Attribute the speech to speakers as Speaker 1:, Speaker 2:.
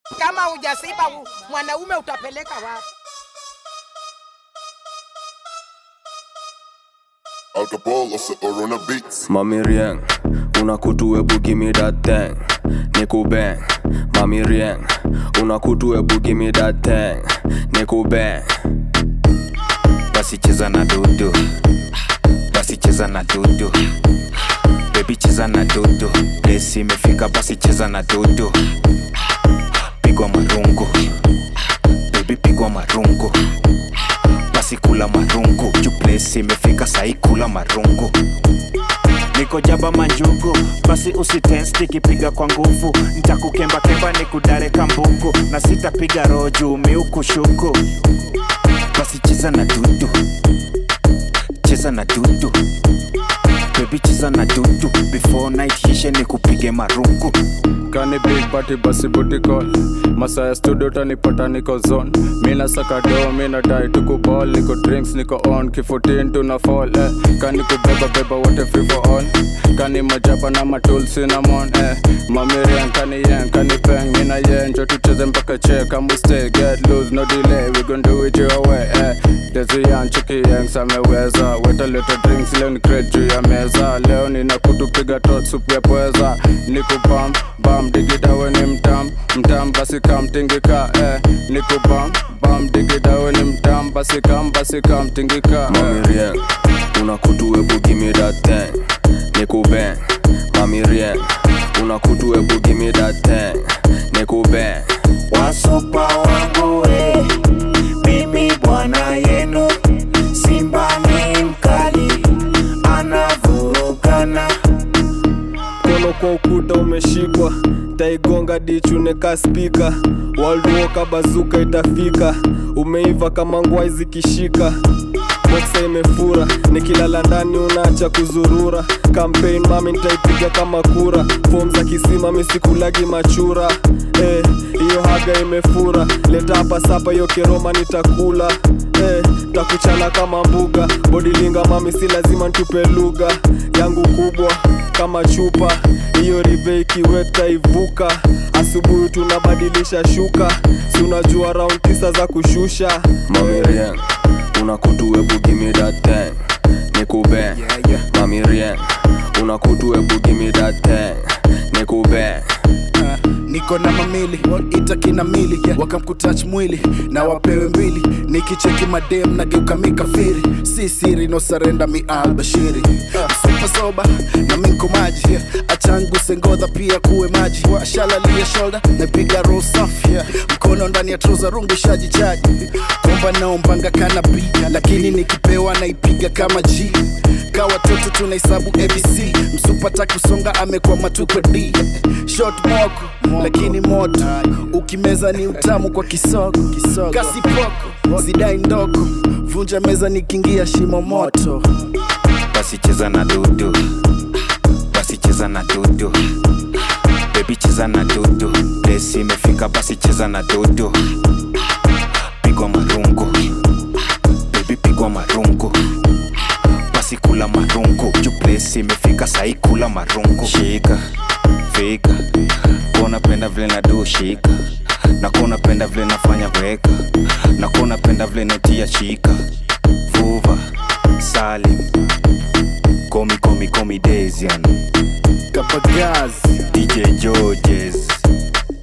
Speaker 1: Kama hujasiba u- mwanaume utapeleka wapi?
Speaker 2: Alcohol or, or on a beats.
Speaker 3: Mami Rieng, una kutu ebu give me that thing. Niku bang, Mami Rieng, una kutu ebu give me that thing. Niku bang.
Speaker 4: basi cheza na dudu basi cheza na dudu bebi cheza na dudu lesi imefika basi cheza na dudu pigwa marungu bebi pigwa marungu basi kula marungu juu plesi imefika sahi kula marungu niko jaba manjugu basi usitensti ikipiga kwa nguvu ntakukembakemba ni kudare kambuku na sitapiga roho juu miukushuku basi cheza na dudu cheza na dudu bebi cheza na dudu before night hishe ni kupige marungu
Speaker 3: Kani big party basi booty call Masaya studio tanipata niko zone Mina saka do, mina die tuku ball Niko drinks, niko on, kifutin tuna fall eh. Kani kubeba beba wote free for all Kani majaba na matul cinnamon eh. Mamirian kani yen, kani peng Mina yen, jo tucheze mpaka che Come stay, get loose, no delay We gon' do it your way eh. Desi yan, chiki yang, sameweza Weta leta drinks, leo ni crate juu ya meza Leo nina kutupiga tot, supu ya pweza Niku bam, bam, digida we ni mtam Mtam basi kam tingika eh. Niku bam, bam, digida we ni mtam Basi kam, basi kam tingika eh. Mami Rieng, una kutu ebu give me that thing Niku bang, Mami Rieng, una kutu ebu give me that thing Niku bang
Speaker 4: wasupa wangu we mimi bwana yenu simba ni mkali anavurugana
Speaker 3: mkono kwa ukuta umeshikwa taigonga dichuneka spika walduoka bazuka itafika umeiva kama ngwai zikishika boksa imefura nikilala ndani unaacha kuzurura campaign mami nitaipiga kama kura fom za kisima misikulagi machura Eh, hiyo haga imefura leta hapa sapa hiyo keroma nitakula eh, takuchana kama mbuga bodilinga mami si lazima ntupe lugha yangu kubwa kama chupa hiyo rive ikiweta ivuka asubuhi tunabadilisha shuka si unajua round tisa za kushusha Mamirian, una kutu ebu give me that thing nikube
Speaker 4: yeah, yeah.
Speaker 3: Mamirian, una kutu ebu give me that thing nikube
Speaker 5: niko na mamili itakina mili yeah. wakamkutach mwili na wapewe mbili nikicheki madem nageuka mikafiri si siri no sarenda mi albashiri supa soba na minko maji yeah. achangu sengodha pia kuwe maji shalalia shoulder napiga roll safi yeah. mkono ndani ya troza rungu shajichaji komba naombanga kanabi lakini nikipewa naipiga kama g ka watoto tunahesabu abc msupata kusonga amekwama tuko d shot moko lakini moto ukimeza ni utamu kwa kisogo kasi poko zidai ndogo vunja meza nikiingia shimo moto
Speaker 4: basi cheza na dudu basi cheza na dudu bebi cheza na dudu lesi imefika basi cheza na dudu pigwa marungu bebi pigwa marungu basi kula marungu juu plesi imefika sahi kula marungu shika fika konapenda vile nadu shika na konapenda vile nafanya weka na konapenda vile netia shika vuva salim komi komi komi desian
Speaker 5: kapagazi
Speaker 4: dj georges